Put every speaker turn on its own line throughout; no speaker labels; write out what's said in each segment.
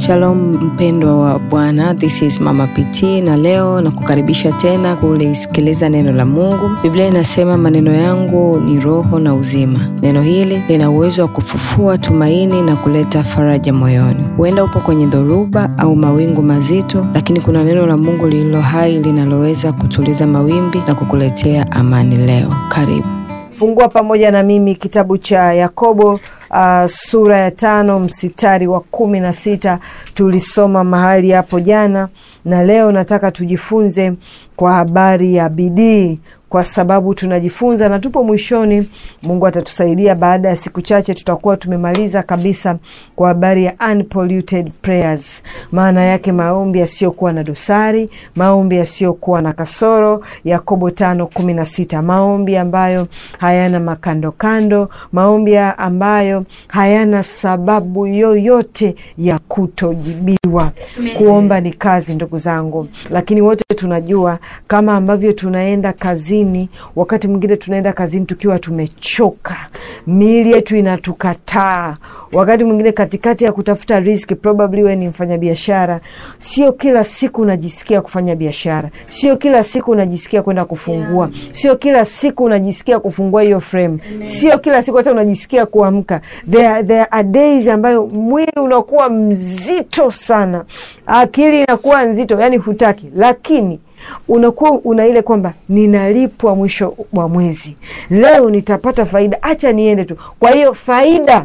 Shalom mpendwa wa Bwana, this is Mama PT na leo na kukaribisha tena kulisikiliza neno la Mungu. Biblia inasema maneno yangu ni roho na uzima. Neno hili lina uwezo wa kufufua tumaini na kuleta faraja moyoni. Huenda upo kwenye dhoruba au mawingu mazito, lakini kuna neno la Mungu lililo hai linaloweza kutuliza mawimbi na kukuletea amani leo. Karibu.
Fungua pamoja na mimi kitabu cha Yakobo uh, sura ya tano mstari wa kumi na sita. Tulisoma mahali hapo jana, na leo nataka tujifunze kwa habari ya bidii kwa sababu tunajifunza na tupo mwishoni. Mungu atatusaidia, baada ya siku chache tutakuwa tumemaliza kabisa kwa habari ya unpolluted prayers, maana yake maombi yasiyokuwa na dosari, maombi yasiyokuwa na kasoro. Yakobo tano kumi na sita, maombi ambayo hayana makandokando, maombi ambayo hayana sababu yoyote ya kutojibiwa. Kuomba ni kazi, ndugu zangu, lakini wote tunajua kama ambavyo tunaenda kazini wakati mwingine tunaenda kazini tukiwa tumechoka, miili yetu inatukataa. Wakati mwingine katikati ya kutafuta riski, probably we ni mfanyabiashara, sio kila siku unajisikia kufanya biashara, sio kila siku unajisikia kwenda kufungua, sio kila siku unajisikia kufungua hiyo frame, sio kila siku hata unajisikia kuamka. There, there are days ambayo mwili unakuwa mzito sana, akili inakuwa nzito, yani hutaki, lakini unakuwa una ile kwamba ninalipwa mwisho wa mwezi, leo nitapata faida, acha niende tu. Kwa hiyo faida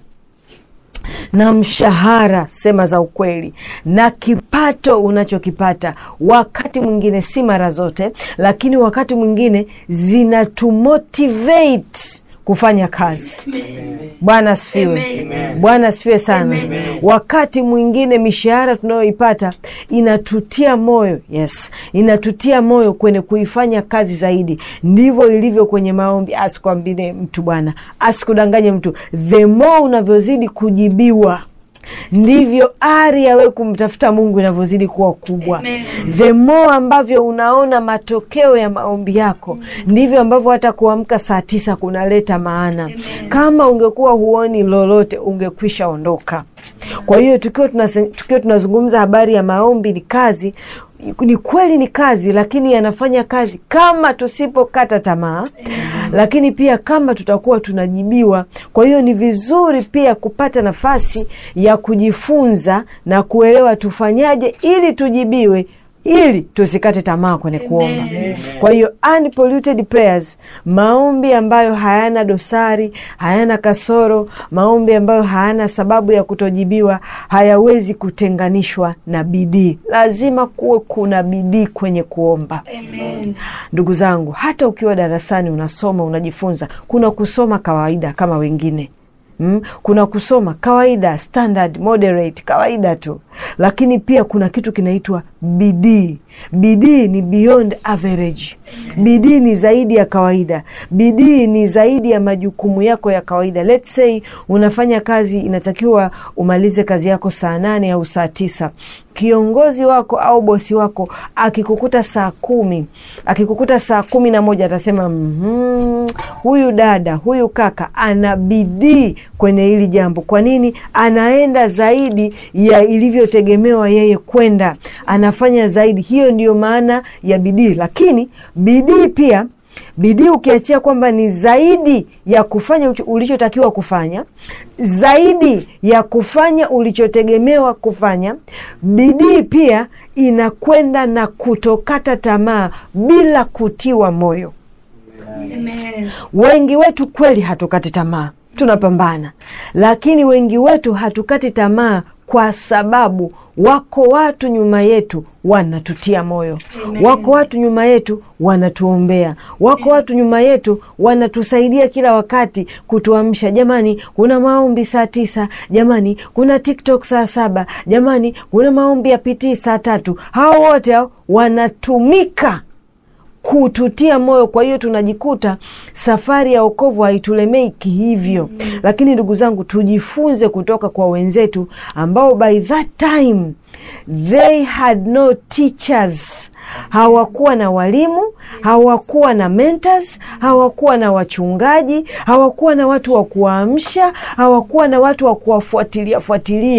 na mshahara, sema za ukweli, na kipato unachokipata, wakati mwingine, si mara zote, lakini wakati mwingine zinatumotivate kufanya kazi. Bwana asifiwe, Bwana asifiwe sana. Wakati mwingine mishahara tunayoipata inatutia moyo, yes, inatutia moyo kwenye kuifanya kazi zaidi. Ndivyo ilivyo kwenye maombi. Asikwambie mtu bwana, asikudanganye mtu, the more unavyozidi kujibiwa ndivyo ari ya wewe kumtafuta Mungu inavyozidi kuwa kubwa. The more ambavyo unaona matokeo ya maombi yako, ndivyo ambavyo hata kuamka saa tisa kunaleta maana. Amen. Kama ungekuwa huoni lolote, ungekwisha ondoka. Kwa hiyo tukiwa tukiwa tunazungumza habari ya maombi, ni kazi ni kweli ni kazi, lakini yanafanya kazi kama tusipokata tamaa, lakini pia kama tutakuwa tunajibiwa. Kwa hiyo ni vizuri pia kupata nafasi ya kujifunza na kuelewa tufanyaje ili tujibiwe ili tusikate tamaa kwenye kuomba. Kwa hiyo unpolluted prayers, maombi ambayo hayana dosari, hayana kasoro, maombi ambayo hayana sababu ya kutojibiwa, hayawezi kutenganishwa na bidii. Lazima kuwe kuna bidii kwenye kuomba. Amen. Ndugu zangu, hata ukiwa darasani unasoma, unajifunza, kuna kusoma kawaida kama wengine Mm, kuna kusoma kawaida standard moderate kawaida tu, lakini pia kuna kitu kinaitwa bidii. Bidii ni beyond average. Bidii ni zaidi ya kawaida. Bidii ni zaidi ya majukumu yako ya kawaida. Let's say unafanya kazi, inatakiwa umalize kazi yako saa nane au saa tisa. Kiongozi wako au bosi wako akikukuta saa kumi, akikukuta saa kumi na moja atasema mm, huyu dada huyu kaka ana bidii kwenye hili jambo. Kwa nini? Anaenda zaidi ya ilivyotegemewa yeye kwenda, anafanya zaidi. Hiyo ndiyo maana ya bidii. Lakini bidii pia bidii ukiachia kwamba ni zaidi ya kufanya ulichotakiwa kufanya, zaidi ya kufanya ulichotegemewa kufanya, bidii pia inakwenda na kutokata tamaa bila kutiwa moyo. Amen. Wengi wetu kweli hatukati tamaa, tunapambana, lakini wengi wetu hatukati tamaa kwa sababu wako watu nyuma yetu wanatutia moyo. Amen. Wako watu nyuma yetu wanatuombea, wako watu nyuma yetu wanatusaidia kila wakati kutuamsha. Jamani, kuna maombi saa tisa. Jamani, kuna TikTok saa saba. Jamani, kuna maombi ya pitii saa tatu. Hao wote hao wanatumika kututia moyo. Kwa hiyo tunajikuta safari ya wokovu haitulemei kihivyo. mm -hmm. Lakini ndugu zangu, tujifunze kutoka kwa wenzetu ambao by that time they had no teachers hawakuwa na walimu, hawakuwa na mentors, hawakuwa na wachungaji, hawakuwa na watu wa kuwaamsha, hawakuwa na watu wa kuwafuatilia fuatilia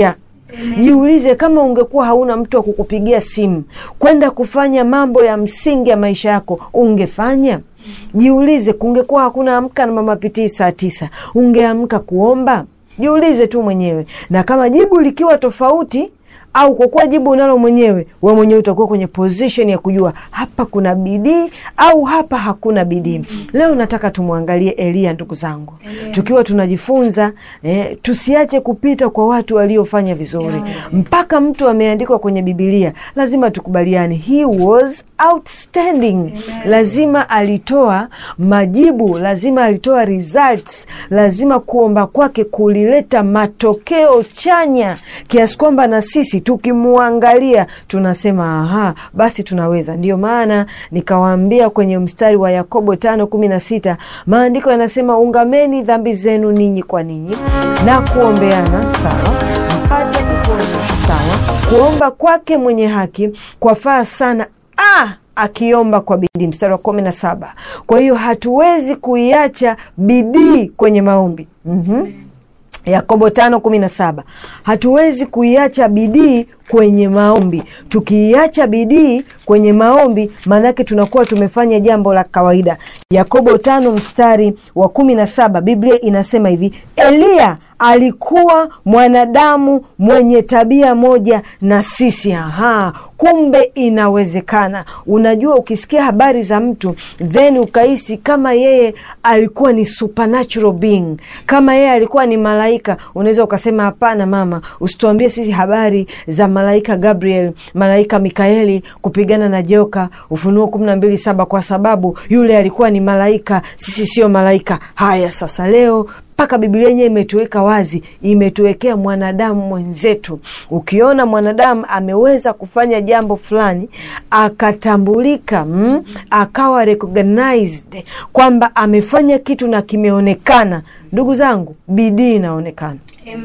Jiulize, kama ungekuwa hauna mtu wa kukupigia simu kwenda kufanya mambo ya msingi ya maisha yako, ungefanya? Jiulize, kungekuwa hakuna amka na mama pitii saa tisa, ungeamka kuomba? Jiulize tu mwenyewe, na kama jibu likiwa tofauti au kwa kuwa jibu unalo mwenyewe, we mwenyewe utakuwa kwenye position ya kujua hapa kuna bidii au hapa hakuna bidii. Leo nataka tumwangalie Eliya, ndugu zangu, tukiwa tunajifunza eh, tusiache kupita kwa watu waliofanya vizuri. Mpaka mtu ameandikwa kwenye Bibilia, lazima tukubaliane, he was outstanding. Lazima alitoa majibu, lazima alitoa results, lazima kuomba kwake kulileta matokeo chanya kiasi kwamba na sisi tukimwangalia tunasema aha, basi tunaweza. Ndiyo maana nikawaambia kwenye mstari wa Yakobo tano kumi na sita maandiko yanasema ungameni dhambi zenu ninyi kwa ninyi na kuombeana, sawa, mpate kupona. Sawa, kuomba kwake mwenye haki kwafaa sana ah! akiomba kwa bidii. Mstari wa kumi na saba. Kwa hiyo hatuwezi kuiacha bidii kwenye maombi. mm-hmm. Yakobo tano kumi na saba. Hatuwezi kuiacha bidii kwenye maombi. Tukiiacha bidii kwenye maombi, maanake tunakuwa tumefanya jambo la kawaida. Yakobo tano mstari wa kumi na saba, Biblia inasema hivi: Eliya alikuwa mwanadamu mwenye tabia moja na sisi. Aha, kumbe inawezekana. Unajua, ukisikia habari za mtu then ukahisi kama yeye alikuwa ni supernatural being, kama yeye alikuwa ni malaika, unaweza ukasema hapana, mama, usituambie sisi habari za malaika Gabriel, malaika Mikaeli kupigana na joka, Ufunuo kumi na mbili saba, kwa sababu yule alikuwa ni malaika, sisi sio malaika. Haya, sasa leo mpaka Biblia yenyewe imetuweka wazi, imetuwekea mwanadamu mwenzetu. Ukiona mwanadamu ameweza kufanya jambo fulani akatambulika, mm, akawa recognized kwamba amefanya kitu na kimeonekana, ndugu zangu, bidii inaonekana.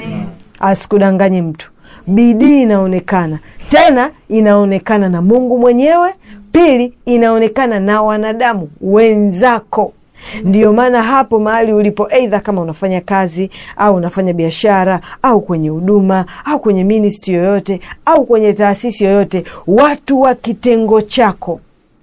Asikudanganye mtu, bidii inaonekana, tena inaonekana na Mungu mwenyewe. Pili, inaonekana na wanadamu wenzako. Ndiyo maana hapo mahali ulipo, eidha kama unafanya kazi au unafanya biashara au kwenye huduma au kwenye ministry yoyote au kwenye taasisi yoyote, watu wa kitengo chako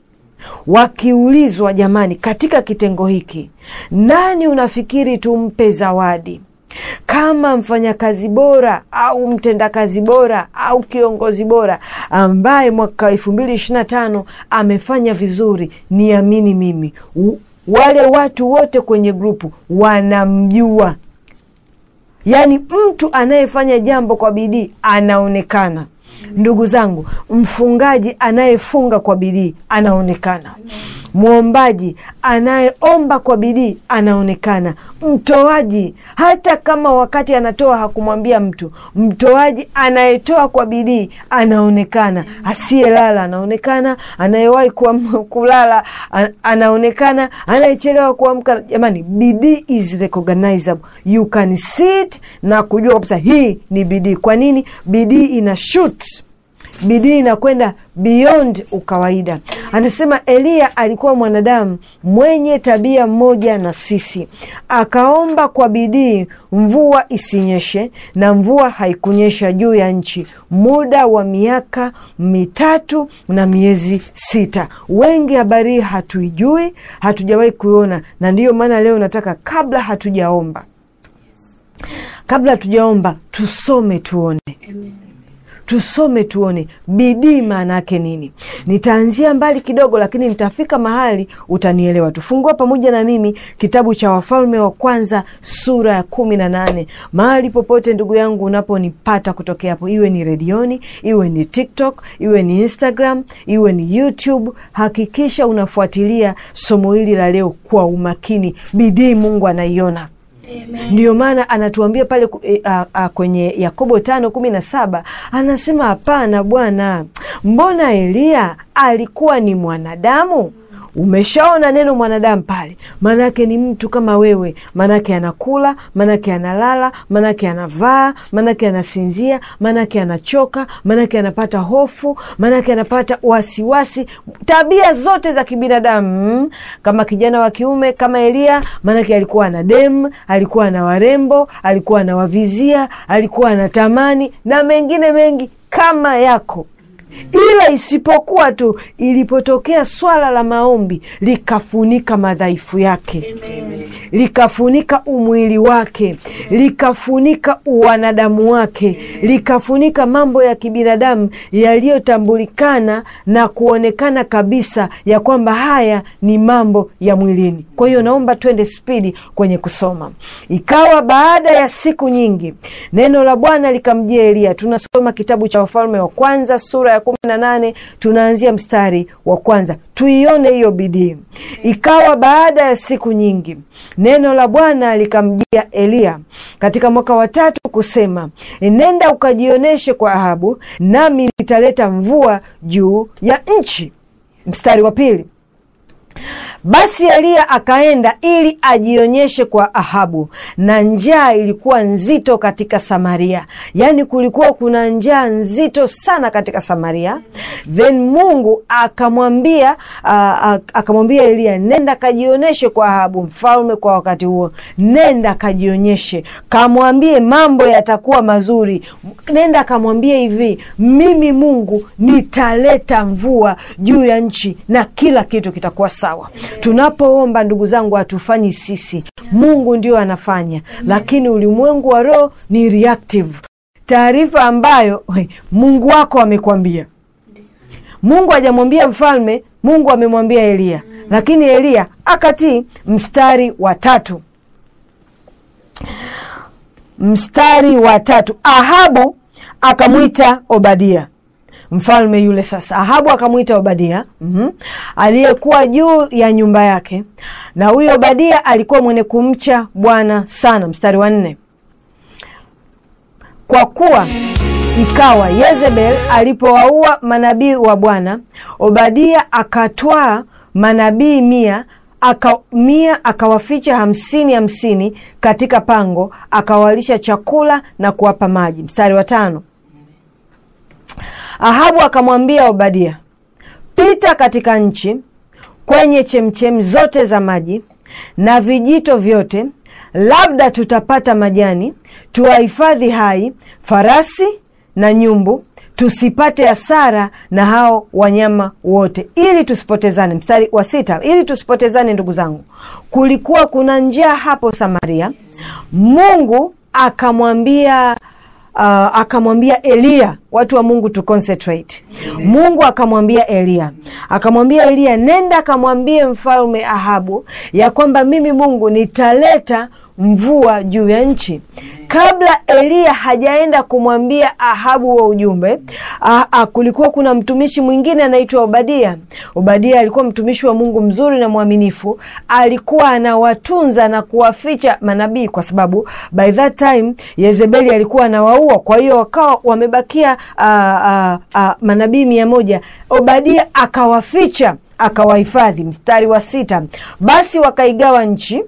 wakiulizwa, jamani, katika kitengo hiki nani unafikiri tumpe zawadi kama mfanyakazi bora au mtendakazi bora au kiongozi bora ambaye mwaka elfu mbili ishirini na tano amefanya vizuri, niamini mimi wale watu wote kwenye grupu wanamjua. Yaani, mtu anayefanya jambo kwa bidii anaonekana. Ndugu zangu, mfungaji anayefunga kwa bidii anaonekana. Mwombaji anayeomba kwa bidii anaonekana. Mtoaji, hata kama wakati anatoa hakumwambia mtu, mtoaji anayetoa kwa bidii anaonekana. Asiyelala anaonekana, anayewahi kulala anaonekana, anayechelewa kuamka. Jamani, bidii is recognizable, you can see it na kujua kabisa hii ni bidii. Kwa nini? Bidii ina shoot bidii inakwenda beyond ukawaida. Anasema Eliya alikuwa mwanadamu mwenye tabia moja na sisi, akaomba kwa bidii mvua isinyeshe, na mvua haikunyesha juu ya nchi muda wa miaka mitatu na miezi sita. Wengi habari hii hatuijui, hatujawahi kuiona, na ndiyo maana leo nataka kabla hatujaomba, kabla hatujaomba tusome tuone Amen. Tusome tuone bidii maana yake nini. Nitaanzia mbali kidogo, lakini nitafika mahali utanielewa. Tufungua pamoja na mimi kitabu cha Wafalme wa Kwanza sura ya kumi na nane. Mahali popote ndugu yangu unaponipata kutokea hapo, iwe ni redioni, iwe ni TikTok, iwe ni Instagram, iwe ni YouTube, hakikisha unafuatilia somo hili la leo kwa umakini. Bidii Mungu anaiona. Ndiyo maana anatuambia pale e, a, a, kwenye Yakobo tano kumi na saba anasema hapana, Bwana, mbona Eliya alikuwa ni mwanadamu umeshaona neno mwanadamu pale, maanake ni mtu kama wewe, maanake anakula, maanake analala, maanake anavaa, maanake anasinzia, maanake anachoka, maanake anapata hofu, maanake anapata wasiwasi, tabia zote za kibinadamu. Kama kijana wa kiume kama Eliya, maanake alikuwa ana demu, alikuwa na warembo, alikuwa anawavizia, alikuwa anatamani na mengine mengi kama yako ila isipokuwa tu ilipotokea swala la maombi likafunika madhaifu yake Amen. likafunika umwili wake likafunika uwanadamu wake likafunika mambo ya kibinadamu yaliyotambulikana na kuonekana kabisa ya kwamba haya ni mambo ya mwilini. Kwa hiyo naomba twende spidi kwenye kusoma. Ikawa baada ya siku nyingi, neno la Bwana likamjia Eliya. Tunasoma kitabu cha Wafalme wa Kwanza sura ya kumi na nane tunaanzia mstari wa kwanza tuione hiyo bidii. Ikawa baada ya siku nyingi, neno la Bwana likamjia Eliya katika mwaka wa tatu kusema, nenda ukajionyeshe kwa Ahabu, nami nitaleta mvua juu ya nchi. Mstari wa pili basi Eliya akaenda ili ajionyeshe kwa Ahabu, na njaa ilikuwa nzito katika Samaria. Yaani kulikuwa kuna njaa nzito sana katika Samaria. Then Mungu akamwambia akamwambia Eliya, nenda kajionyeshe kwa Ahabu mfalme kwa wakati huo, nenda kajionyeshe, kamwambie mambo yatakuwa mazuri. Nenda kamwambie hivi, mimi Mungu nitaleta mvua juu ya nchi na kila kitu kitakuwa sawa. Tunapoomba ndugu zangu, hatufanyi sisi, Mungu ndio anafanya, lakini ulimwengu wa roho ni reactive. Taarifa ambayo Mungu wako amekwambia. Mungu hajamwambia mfalme, Mungu amemwambia Eliya, lakini Eliya akatii. Mstari wa tatu, mstari wa tatu, Ahabu akamwita Obadia mfalme yule. Sasa Ahabu akamwita Obadia mm -hmm, aliyekuwa juu ya nyumba yake, na huyo Obadia alikuwa mwenye kumcha Bwana sana. Mstari wa nne, kwa kuwa ikawa Yezebel alipowaua manabii wa Bwana, Obadia akatwaa manabii mia aka mia akawaficha hamsini hamsini katika pango, akawalisha chakula na kuwapa maji. Mstari wa tano Ahabu akamwambia Obadia, pita katika nchi kwenye chemchemi zote za maji na vijito vyote, labda tutapata majani, tuwahifadhi hai farasi na nyumbu, tusipate hasara na hao wanyama wote, ili tusipotezane. Mstari wa sita, ili tusipotezane. Ndugu zangu, kulikuwa kuna njaa hapo Samaria. Mungu akamwambia Uh, akamwambia Eliya, watu wa Mungu tu concentrate. Mungu akamwambia Eliya, akamwambia Eliya, nenda akamwambie mfalme Ahabu ya kwamba mimi Mungu nitaleta mvua juu ya nchi. Kabla Eliya hajaenda kumwambia Ahabu wa ujumbe a, a, kulikuwa kuna mtumishi mwingine anaitwa Obadia. Obadia alikuwa mtumishi wa Mungu mzuri na mwaminifu, alikuwa anawatunza na kuwaficha manabii, kwa sababu by that time Yezebeli alikuwa anawaua. Kwa hiyo wakawa wamebakia manabii mia moja. Obadia akawaficha akawahifadhi. Mstari wa sita, basi wakaigawa nchi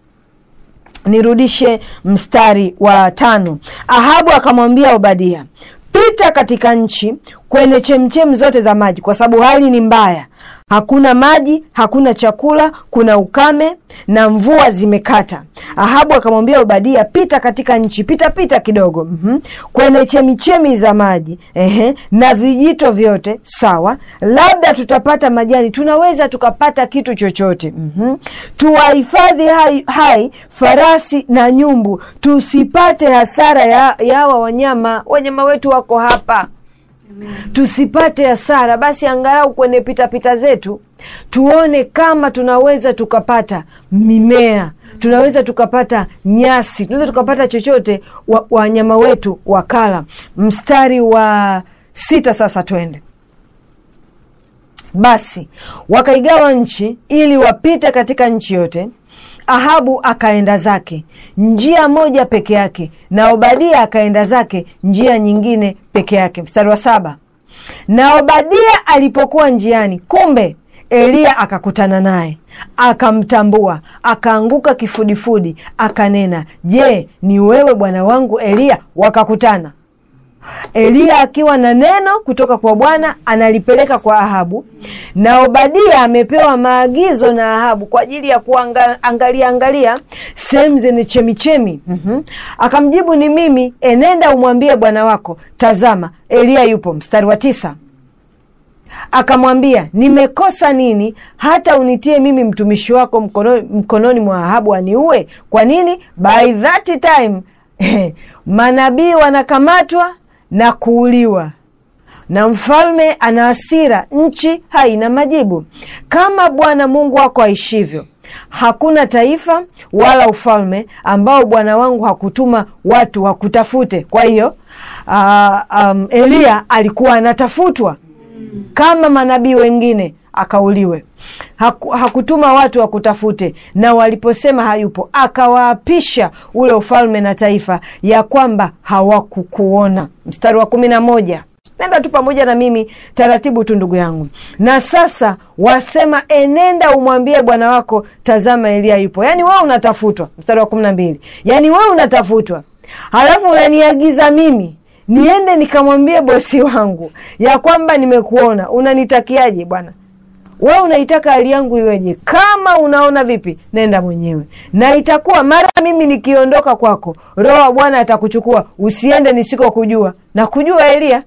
Nirudishe mstari wa tano. Ahabu akamwambia Obadia, pita katika nchi kwenye chemchemi zote za maji, kwa sababu hali ni mbaya, hakuna maji, hakuna chakula, kuna ukame na mvua zimekata. Ahabu akamwambia Obadia, pita katika nchi, pita pita kidogo, mm -hmm. kwenye chemichemi za maji ehe, na vijito vyote, sawa, labda tutapata majani, tunaweza tukapata kitu chochote, mm -hmm. tuwahifadhi hai, hai farasi na nyumbu, tusipate hasara ya yawa wanyama. Wanyama wetu wako hapa Amen. Tusipate hasara basi, angalau kwenye pitapita zetu tuone kama tunaweza tukapata mimea, tunaweza tukapata nyasi, tunaweza tukapata chochote wanyama wa wetu wakala. Mstari wa sita sasa twende. Basi wakaigawa nchi ili wapite katika nchi yote. Ahabu akaenda zake njia moja peke yake, na Obadia akaenda zake njia nyingine peke yake. Mstari wa saba. Na Obadia alipokuwa njiani, kumbe Eliya akakutana naye akamtambua, akaanguka kifudifudi, akanena, je, ni wewe bwana wangu Eliya? Wakakutana. Eliya akiwa na neno kutoka kwa Bwana analipeleka kwa Ahabu, na Obadia amepewa maagizo na Ahabu kwa ajili ya kuangalia angalia sehemu zenye chemichemi. mm-hmm. Akamjibu, ni mimi, enenda umwambie bwana wako, tazama Eliya yupo. Mstari wa tisa akamwambia, nimekosa nini hata unitie mimi mtumishi wako mkononi, mkononi mwa Ahabu aniue? Kwa nini? by that time manabii wanakamatwa na kuuliwa na mfalme ana hasira, nchi haina majibu. Kama Bwana Mungu wako aishivyo, hakuna taifa wala ufalme ambao bwana wangu hakutuma watu wakutafute. Kwa hiyo uh, um, Eliya alikuwa anatafutwa kama manabii wengine akauliwe. Haku, hakutuma watu wakutafute, na waliposema hayupo, akawaapisha ule ufalme na taifa ya kwamba hawakukuona. Mstari wa kumi na moja. Nenda tu pamoja na mimi taratibu tu, ndugu yangu. Na sasa wasema, enenda umwambie bwana wako, tazama Eliya yupo. Yaani wewe unatafutwa. Mstari wa kumi na mbili. Yaani wewe unatafutwa, halafu unaniagiza mimi niende nikamwambie bosi wangu ya kwamba nimekuona. Unanitakiaje bwana? Wewe unaitaka hali yangu iweje? Kama unaona vipi, nenda mwenyewe, na itakuwa mara mimi nikiondoka kwako, Roho wa Bwana atakuchukua usiende nisikokujua. Na kujua Eliya,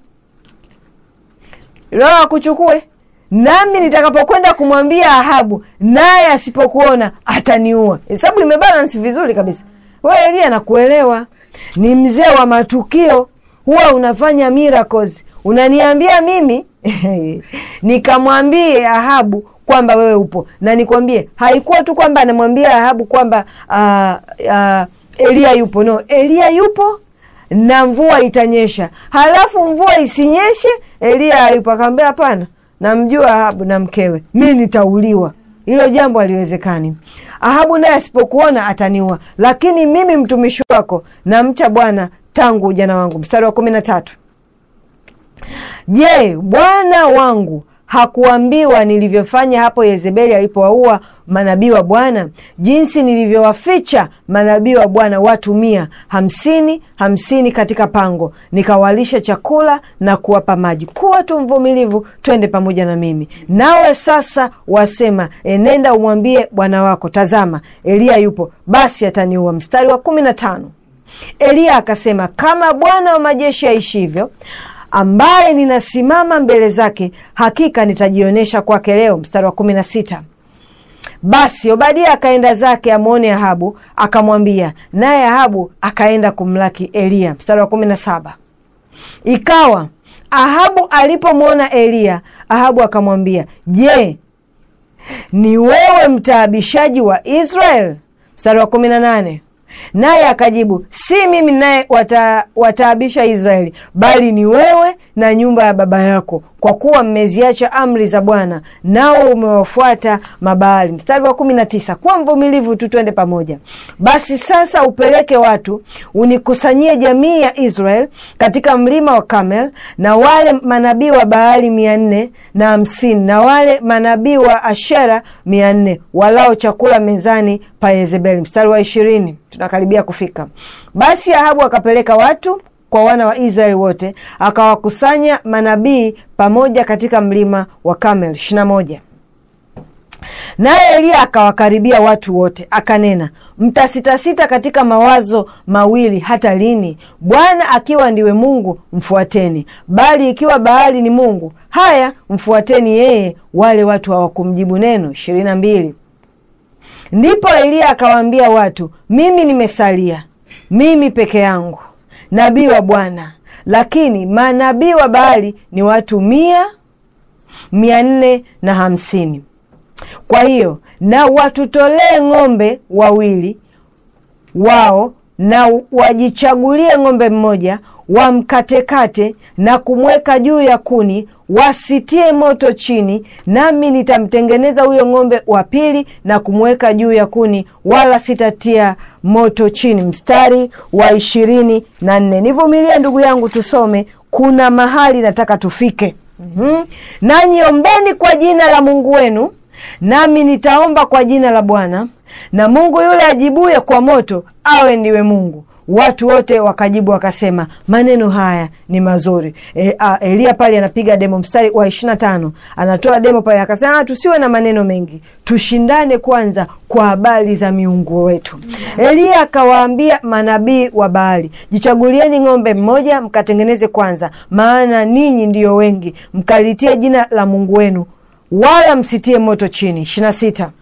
Roho akuchukue, nami nitakapokwenda kumwambia Ahabu, naye asipokuona ataniua. Hesabu imebalansi vizuri kabisa. We Eliya, nakuelewa, ni mzee wa matukio, huwa unafanya miracles, unaniambia mimi nikamwambie Ahabu kwamba wewe upo, na nikwambie, haikuwa tu kwamba anamwambia Ahabu kwamba uh, uh, Eliya yupo. No, Eliya yupo na mvua itanyesha, halafu mvua isinyeshe, Eliya hayupo. Akamwambia hapana, namjua Ahabu na mkewe, mi nitauliwa. Hilo jambo haliwezekani. Ahabu naye asipokuona ataniua, lakini mimi mtumishi wako namcha Bwana tangu ujana wangu. Mstari wa kumi na tatu. Je, bwana wangu hakuambiwa nilivyofanya hapo Yezebeli alipowaua manabii wa Bwana, jinsi nilivyowaficha manabii wa Bwana watu mia hamsini hamsini katika pango, nikawalisha chakula na kuwapa maji. Kuwa tu mvumilivu, twende pamoja na mimi. Nawe sasa wasema, enenda umwambie bwana wako, tazama Eliya yupo, basi ataniua. Mstari wa kumi na tano. Eliya akasema, kama Bwana wa majeshi aishivyo ambaye ninasimama mbele zake, hakika nitajionyesha kwake leo. Mstari wa kumi na sita. Basi Obadia akaenda zake amwone Ahabu, akamwambia, naye Ahabu akaenda kumlaki Eliya. Mstari wa kumi na saba. Ikawa Ahabu alipomwona Eliya, Ahabu akamwambia, je, ni wewe mtaabishaji wa Israel? Mstari wa kumi na nane. Naye akajibu, si mimi naye wata, wataabisha Israeli, bali ni wewe na nyumba ya baba yako, kwa kuwa mmeziacha amri za Bwana nao umewafuata Mabaali. Mstari wa kumi na tisa. Kuwa mvumilivu tu, twende pamoja. Basi sasa upeleke watu unikusanyie jamii ya Israel katika mlima wa Kamel, na wale manabii wa Baali mia nne na hamsini na wale manabii wa Ashera mia nne walao chakula mezani pa Yezebeli. Mstari wa ishirini. Tunakaribia kufika. Basi Ahabu akapeleka watu kwa wana wa Israeli wote, akawakusanya manabii pamoja katika mlima wa Kamel. ishirini na moja. Naye Eliya akawakaribia watu wote, akanena, mtasitasita katika mawazo mawili hata lini? Bwana akiwa ndiwe Mungu, mfuateni; bali ikiwa Baali ni mungu, haya, mfuateni yeye. Wale watu hawakumjibu neno. ishirini na mbili. Ndipo Eliya akawaambia watu, mimi nimesalia mimi peke yangu nabii wa Bwana, lakini manabii wa Baali ni watu mia mia nne na hamsini. Kwa hiyo na watutolee ng'ombe wawili wao na wajichagulie ng'ombe mmoja, wamkatekate na kumweka juu ya kuni, wasitie moto chini, nami nitamtengeneza huyo ng'ombe wa pili na kumweka juu ya kuni, wala sitatia moto chini. Mstari wa ishirini na nne. Nivumilie ndugu yangu, tusome. Kuna mahali nataka tufike. mm-hmm. nanyi ombeni kwa jina la mungu wenu nami nitaomba kwa jina la bwana na mungu yule ajibuye kwa moto awe ndiwe mungu watu wote wakajibu wakasema maneno haya ni mazuri e, a, elia pale anapiga demo mstari wa ishirina tano anatoa demo pale akasema "Ah, tusiwe na maneno mengi tushindane kwanza kwa habari za miungu wetu elia akawaambia manabii wa baali jichagulieni ng'ombe mmoja mkatengeneze kwanza maana ninyi ndiyo wengi mkalitie jina la mungu wenu wala msitie moto chini ishirina sita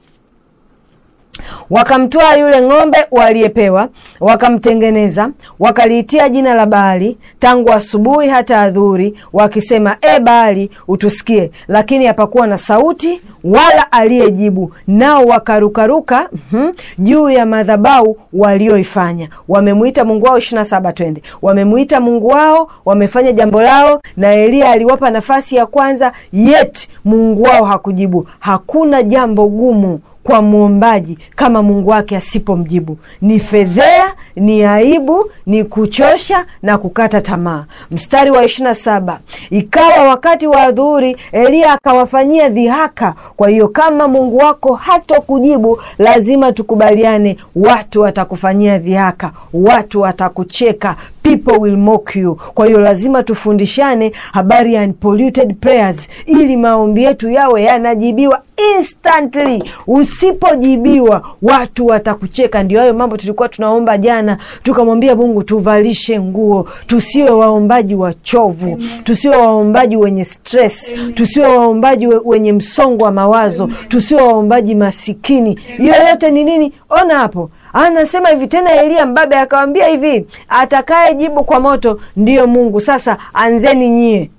wakamtwaa yule ng'ombe waliyepewa wakamtengeneza wakaliitia jina la baali tangu asubuhi hata adhuri wakisema e baali utusikie lakini hapakuwa na sauti wala aliyejibu nao wakarukaruka mhm, juu ya madhabau walioifanya wamemwita mungu wao ishirina saba twende wamemwita mungu wao wamefanya jambo lao na eliya aliwapa nafasi ya kwanza yet mungu wao hakujibu hakuna jambo gumu kwa mwombaji kama mungu wake asipomjibu ni fedhea ni aibu ni kuchosha na kukata tamaa mstari wa ishirina saba ikawa wakati wa adhuhuri eliya akawafanyia dhihaka kwa hiyo kama mungu wako hatokujibu lazima tukubaliane watu watakufanyia dhihaka watu watakucheka people will mock you kwa hiyo lazima tufundishane habari ya unpolluted prayers ili maombi yetu yawe yanajibiwa instantly usipojibiwa watu watakucheka ndio hayo mambo tulikuwa tunaomba jana tukamwambia mungu tuvalishe nguo tusiwe waombaji wachovu tusiwe waombaji wenye stress tusiwe waombaji we- wenye msongo wa mawazo tusiwe waombaji masikini hiyo yote ni nini ona hapo anasema hivi tena eliya mbabe akawambia hivi atakayejibu kwa moto ndiyo mungu sasa anzeni nyie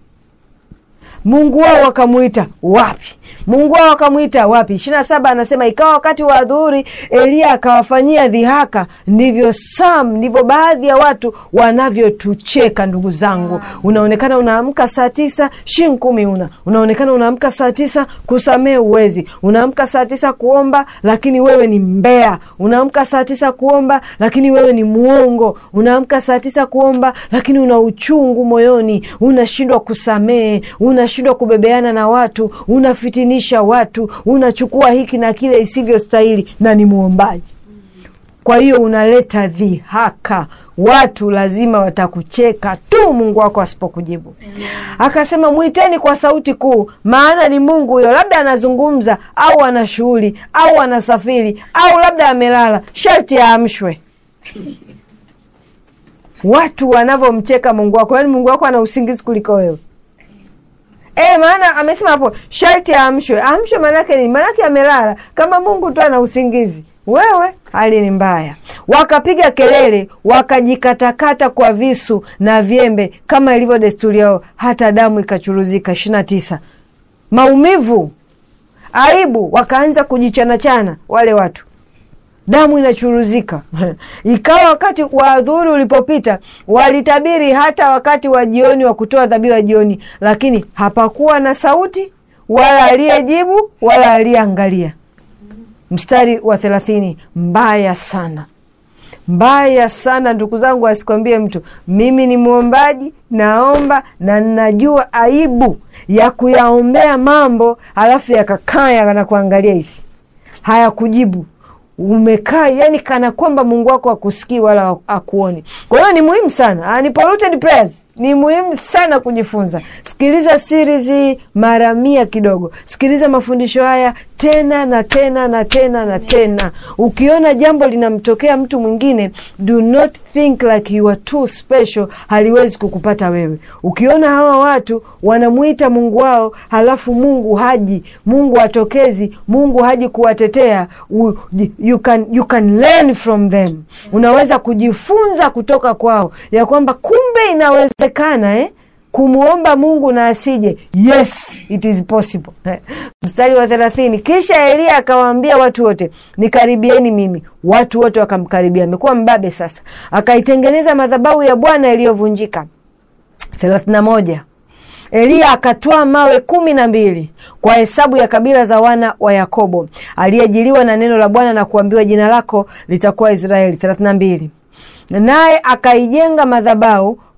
mungu wao wakamwita wapi mungu wao wakamwita wapi ishirina saba anasema ikawa wakati wa adhuhuri eliya akawafanyia dhihaka ndivyo sam ndivyo baadhi ya watu wanavyotucheka ndugu zangu unaonekana unaamka saa tisa shin kumi una unaonekana unaamka saa tisa kusamee uwezi unaamka saa tisa kuomba lakini wewe ni mbea unaamka saa tisa kuomba lakini wewe ni mwongo unaamka saa tisa kuomba lakini una uchungu moyoni unashindwa kusamehe unashindwa kubebeana na watu unafitinisha watu unachukua hiki na kile isivyostahili na ni mwombaji kwa hiyo unaleta dhihaka watu lazima watakucheka tu mungu wako asipokujibu akasema mwiteni kwa sauti kuu maana ni mungu huyo labda anazungumza au ana shughuli au anasafiri au labda amelala sharti aamshwe watu wanavyomcheka mungu wako yaani mungu wako ana usingizi kuliko wewe E, maana amesema hapo sharti aamshwe. Aamshwe maanake nini? Maanake amelala. Kama Mungu tu ana usingizi, wewe hali ni mbaya. Wakapiga kelele, wakajikatakata kwa visu na vyembe kama ilivyo desturi yao, hata damu ikachuruzika. ishirini na tisa. Maumivu, aibu, wakaanza kujichanachana wale watu damu inachuruzika ikawa wakati wa adhuhuri ulipopita walitabiri hata wakati wa jioni wa kutoa dhabihu ya jioni lakini hapakuwa na sauti wala aliyejibu wala aliyeangalia mstari wa thelathini mbaya sana mbaya sana ndugu zangu asikwambie mtu mimi ni mwombaji naomba na ninajua aibu ya kuyaombea mambo halafu yakakaa yanakuangalia hivi hayakujibu umekaa yani kana kwamba mungu wako akusikii wala akuoni kwa hiyo ni muhimu sana unpolluted prayers ni muhimu sana kujifunza sikiliza series hii mara mia kidogo sikiliza mafundisho haya tena na tena na tena na tena ukiona jambo linamtokea mtu mwingine do not think like you are too special haliwezi kukupata wewe ukiona hawa watu wanamwita mungu wao halafu mungu haji mungu atokezi mungu haji kuwatetea u- you can, you can learn from them unaweza kujifunza kutoka kwao ya kwamba kumbe inawezekana eh? kumwomba mungu na asije yes it is possible mstari wa thelathini kisha eliya akawaambia watu wote nikaribieni mimi watu wote wakamkaribia amekuwa mbabe sasa akaitengeneza madhabahu ya bwana iliyovunjika thelathini na moja eliya akatwaa mawe kumi na mbili kwa hesabu ya kabila za wana wa yakobo aliyejiliwa na neno la bwana na kuambiwa jina lako litakuwa israeli thelathini na mbili naye akaijenga madhabahu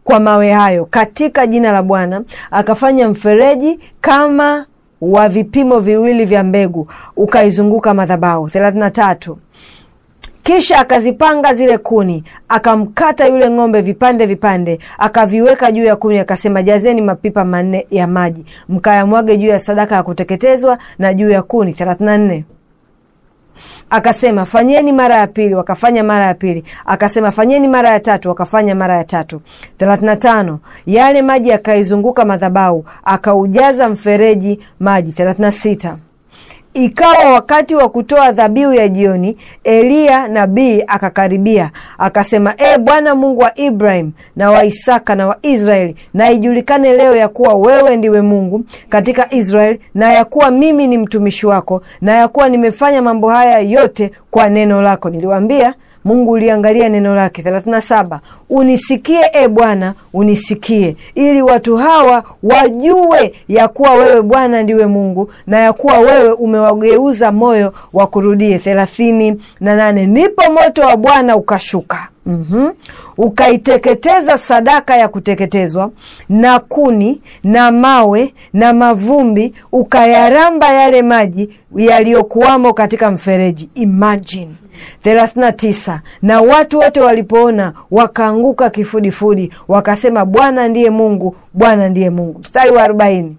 kwa mawe hayo katika jina la Bwana, akafanya mfereji kama wa vipimo viwili vya mbegu, ukaizunguka madhabahu. thelathini na tatu. Kisha akazipanga zile kuni, akamkata yule ng'ombe vipande vipande, akaviweka juu ya kuni, akasema, jazeni mapipa manne ya maji, mkayamwage juu ya sadaka ya kuteketezwa na juu ya kuni. thelathini na nne. Akasema, fanyeni mara ya pili, wakafanya mara ya pili. Akasema, fanyeni mara ya tatu, wakafanya mara ya tatu. thelathini na tano. Yale maji yakaizunguka madhabahu, akaujaza mfereji maji. thelathini na sita. Ikawa wakati wa kutoa dhabihu ya jioni, Eliya nabii akakaribia, akasema, E Bwana Mungu wa Ibrahim na wa Isaka na wa Israeli, na ijulikane leo ya kuwa wewe ndiwe Mungu katika Israeli, na ya kuwa mimi ni mtumishi wako, na ya kuwa nimefanya mambo haya yote kwa neno lako. Niliwaambia Mungu uliangalia neno lake. thelathini na saba. Unisikie e Bwana, unisikie, ili watu hawa wajue ya kuwa wewe Bwana ndiwe Mungu na ya kuwa wewe umewageuza moyo wa kurudie. thelathini na nane. Ndipo moto wa Bwana ukashuka Mm-hmm. Ukaiteketeza sadaka ya kuteketezwa na kuni na mawe na mavumbi, ukayaramba yale maji yaliyokuwamo katika mfereji. Imagine. thelathini na tisa. Na watu wote walipoona wakaanguka kifudifudi, wakasema Bwana ndiye Mungu, Bwana ndiye Mungu. Mstari wa arobaini.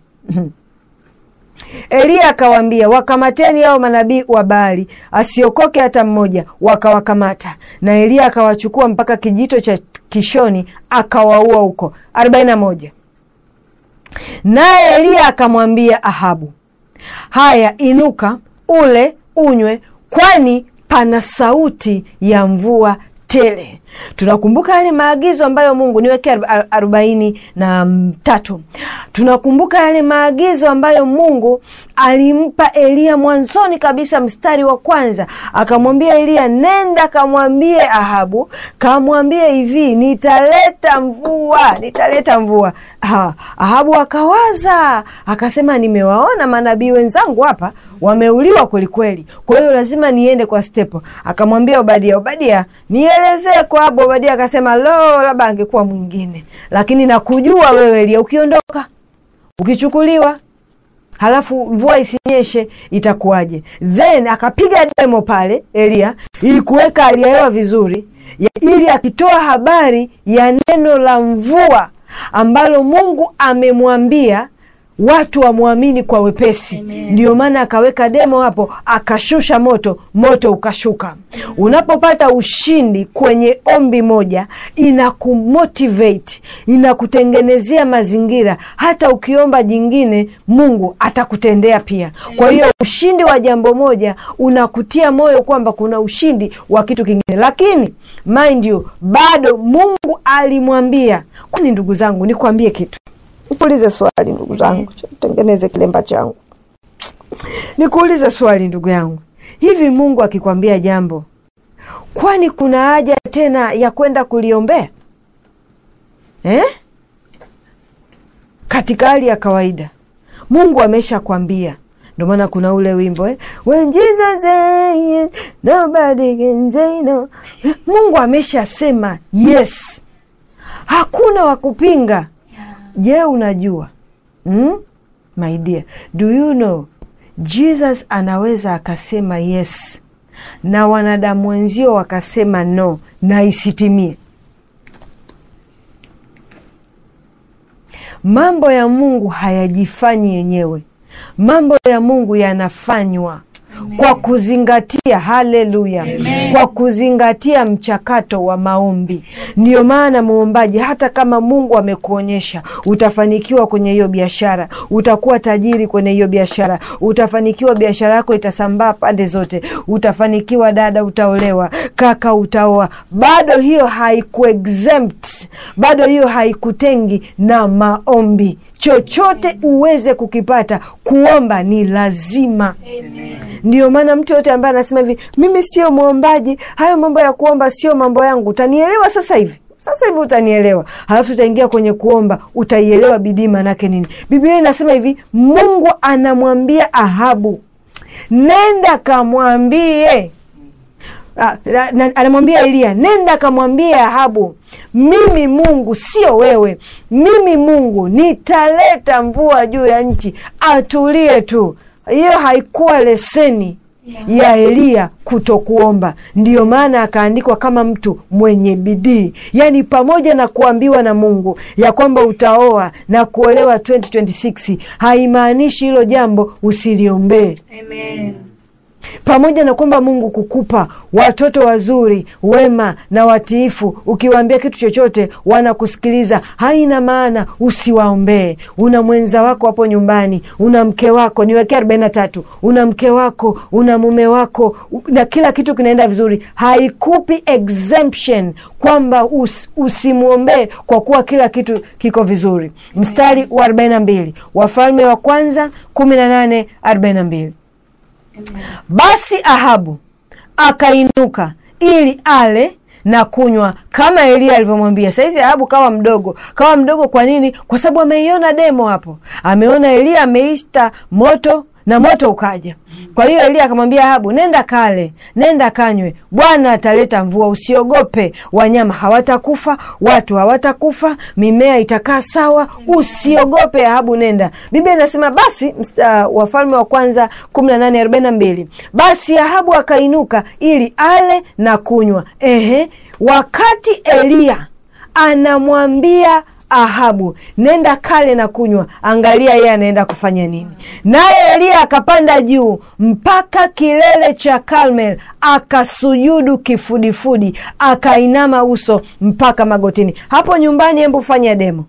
Eliya akawaambia, wakamateni hao manabii wa Baali, asiokoke hata mmoja. Wakawakamata, na Eliya akawachukua mpaka kijito cha Kishoni, akawaua huko. arobaini na moja. Naye Eliya akamwambia Ahabu, haya, inuka, ule, unywe, kwani pana sauti ya mvua tele. Tunakumbuka yale maagizo ambayo Mungu niweke arobaini na tatu. Tunakumbuka yale maagizo ambayo Mungu alimpa Eliya mwanzoni kabisa, mstari wa kwanza, akamwambia Eliya, nenda kamwambie Ahabu, kamwambie hivi, nitaleta mvua, nitaleta mvua. Ha, Ahabu akawaza akasema, nimewaona manabii wenzangu hapa wameuliwa kwelikweli, kwa hiyo lazima niende kwa stepo. Akamwambia Obadia, Obadia, nielezee kwa Abu. Obadia akasema, lo, labda angekuwa mwingine, lakini nakujua wewe Elia, ukiondoka ukichukuliwa halafu mvua isinyeshe itakuwaje? Then akapiga demo pale Elia ili kuweka hali ya hewa vizuri, ili akitoa habari ya neno la mvua ambalo Mungu amemwambia watu wamwamini kwa wepesi. Ndiyo maana akaweka demo hapo, akashusha moto, moto ukashuka. Unapopata ushindi kwenye ombi moja, inakumotivate, inakutengenezea mazingira, hata ukiomba jingine Mungu atakutendea pia. Kwa hiyo ushindi wa jambo moja unakutia moyo kwamba kuna ushindi wa kitu kingine, lakini mind you, bado Mungu alimwambia. Kwani ndugu zangu, nikwambie kitu Nikuulize swali ndugu zangu, tengeneze kilemba changu. Nikuulize swali ndugu yangu, hivi Mungu akikwambia jambo, kwani kuna haja tena ya kwenda kuliombea eh? Katika hali ya kawaida Mungu ameshakwambia. Ndio maana kuna ule wimbo eh? When Jesus says nobody can say no. Mungu ameshasema yes, hakuna wa kupinga. Je, unajua hmm? My dear, do you know Jesus anaweza akasema yes na wanadamu wenzio wakasema no na isitimie. Mambo ya Mungu hayajifanyi yenyewe, mambo ya Mungu yanafanywa Amen. Kwa kuzingatia haleluya, kwa kuzingatia mchakato wa maombi. Ndiyo maana muombaji, hata kama Mungu amekuonyesha utafanikiwa kwenye hiyo biashara, utakuwa tajiri kwenye hiyo biashara, utafanikiwa, biashara yako itasambaa pande zote, utafanikiwa, dada utaolewa, kaka utaoa, bado hiyo haikuexempt, bado hiyo haikutengi na maombi. Chochote uweze kukipata, kuomba ni lazima. Amen. Ndiyo maana mtu yote ambaye anasema hivi, mimi sio mwombaji, hayo mambo ya kuomba sio mambo yangu, utanielewa sasa hivi sasa hivi utanielewa, halafu utaingia kwenye kuomba, utaielewa bidii manake nini. Biblia inasema hivi, Mungu anamwambia Ahabu, nenda kamwambie ah, na- na- anamwambia Eliya, nenda kamwambie Ahabu, mimi Mungu sio wewe, mimi Mungu nitaleta mvua juu ya nchi, atulie tu. Hiyo haikuwa leseni ya Eliya kutokuomba. Ndiyo maana akaandikwa kama mtu mwenye bidii, yaani pamoja na kuambiwa na Mungu ya kwamba utaoa na kuolewa 2026 haimaanishi hilo jambo usiliombee
Amen.
pamoja na kwamba Mungu kukupa watoto wazuri wema na watiifu, ukiwaambia kitu chochote wanakusikiliza, haina maana usiwaombee. Una mwenza wako hapo nyumbani, una mke wako, niwekea arobaini na tatu, una mke wako, una mume wako u- na kila kitu kinaenda vizuri, haikupi exemption kwamba us, usimwombee kwa kuwa kila kitu kiko vizuri. Mstari wa arobaini na mbili Wafalme wa kwanza kumi na nane arobaini na mbili basi Ahabu akainuka ili ale na kunywa kama Eliya alivyomwambia. Sahizi Ahabu kawa mdogo, kawa mdogo. Kwa nini? Kwa sababu ameiona demo hapo, ameona Eliya ameista moto na moto ukaja. Kwa hiyo Eliya akamwambia Ahabu, nenda kale, nenda kanywe, Bwana ataleta mvua, usiogope. Wanyama hawatakufa, watu hawatakufa, mimea itakaa sawa, usiogope Ahabu, nenda. Biblia inasema basi, msta, Wafalme wa kwanza kumi na nane arobaini na mbili basi Ahabu akainuka ili ale na kunywa. Ehe, wakati Eliya anamwambia Ahabu, nenda kale na kunywa. Angalia yeye anaenda kufanya nini. Naye Eliya akapanda juu mpaka kilele cha Karmel, akasujudu kifudifudi, akainama uso mpaka magotini. Hapo nyumbani, hebu fanya demo,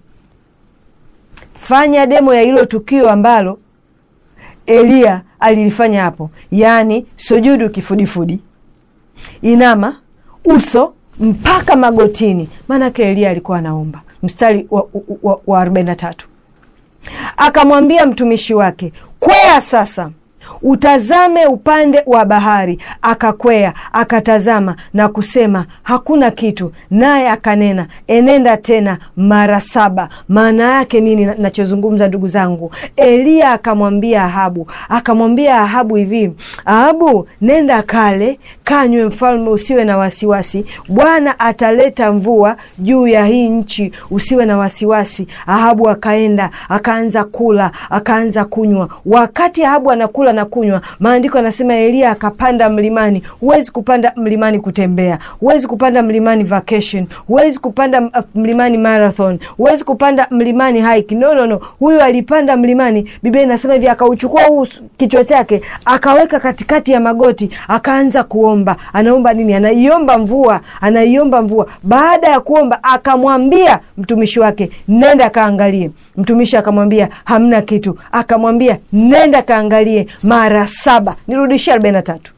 fanya demo ya hilo tukio ambalo Eliya alilifanya hapo, yaani sujudu kifudifudi, inama uso mpaka magotini. Maanake Eliya alikuwa anaomba. Mstari wa, wa, wa arobaini na tatu akamwambia mtumishi wake, kwea sasa utazame upande wa bahari. Akakwea akatazama na kusema hakuna kitu, naye akanena, enenda tena mara saba. Maana yake nini na- nachozungumza, ndugu zangu? Eliya akamwambia Ahabu, akamwambia Ahabu hivi, Ahabu, nenda kale kanywe, mfalme, usiwe na wasiwasi, Bwana ataleta mvua juu ya hii nchi, usiwe na wasiwasi. Ahabu akaenda akaanza kula akaanza kunywa. Wakati Ahabu anakula na kunywa, maandiko anasema Eliya akapanda mlimani. Huwezi kupanda mlimani kutembea, huwezi kupanda mlimani vacation, huwezi kupanda m- mlimani marathon, huwezi kupanda mlimani hike. No, no, no, huyu alipanda mlimani. Biblia inasema hivi, akauchukua huu s- kichwa chake akaweka katikati ya magoti, akaanza kuomba. Anaomba nini? Anaiomba mvua, anaiomba mvua. Baada ya kuomba, akamwambia mtumishi wake, nenda kaangalie. Mtumishi akamwambia hamna kitu, akamwambia nenda kaangalie mara saba. Nirudishie arobaini na tatu.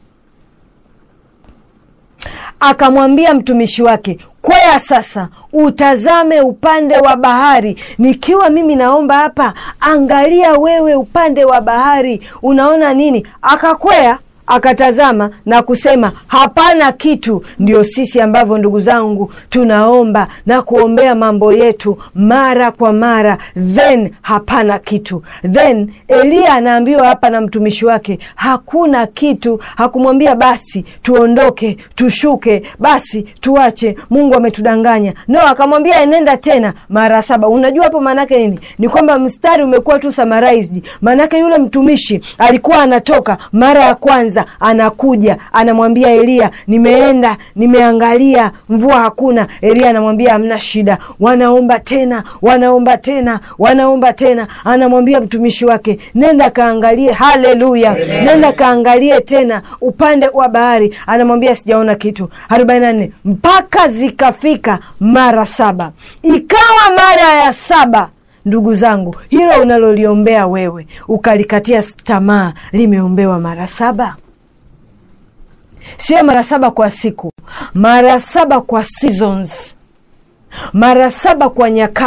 Akamwambia mtumishi wake, kwea sasa utazame upande wa bahari. Nikiwa mimi naomba hapa, angalia wewe upande wa bahari, unaona nini? Akakwea akatazama na kusema hapana kitu. Ndio sisi ambavyo ndugu zangu tunaomba na kuombea mambo yetu mara kwa mara, then hapana kitu. Then Eliya anaambiwa hapa na mtumishi wake hakuna kitu. Hakumwambia basi tuondoke, tushuke, basi tuache, Mungu ametudanganya. No, akamwambia enenda tena mara saba. Unajua hapo maanake nini? Ni kwamba mstari umekuwa tu summarized. Maanake yule mtumishi alikuwa anatoka mara ya kwanza anakuja anamwambia Eliya, nimeenda nimeangalia, mvua hakuna. Eliya anamwambia hamna shida, wanaomba tena, wanaomba tena, wanaomba tena. Anamwambia mtumishi wake, nenda kaangalie. Haleluya, nenda kaangalie tena upande wa bahari. Anamwambia sijaona kitu. arobaini na nne mpaka zikafika mara saba, ikawa mara ya saba Ndugu zangu, hilo unaloliombea wewe ukalikatia tamaa limeombewa mara saba, sio mara saba kwa siku, mara saba kwa seasons, mara saba kwa nyakati,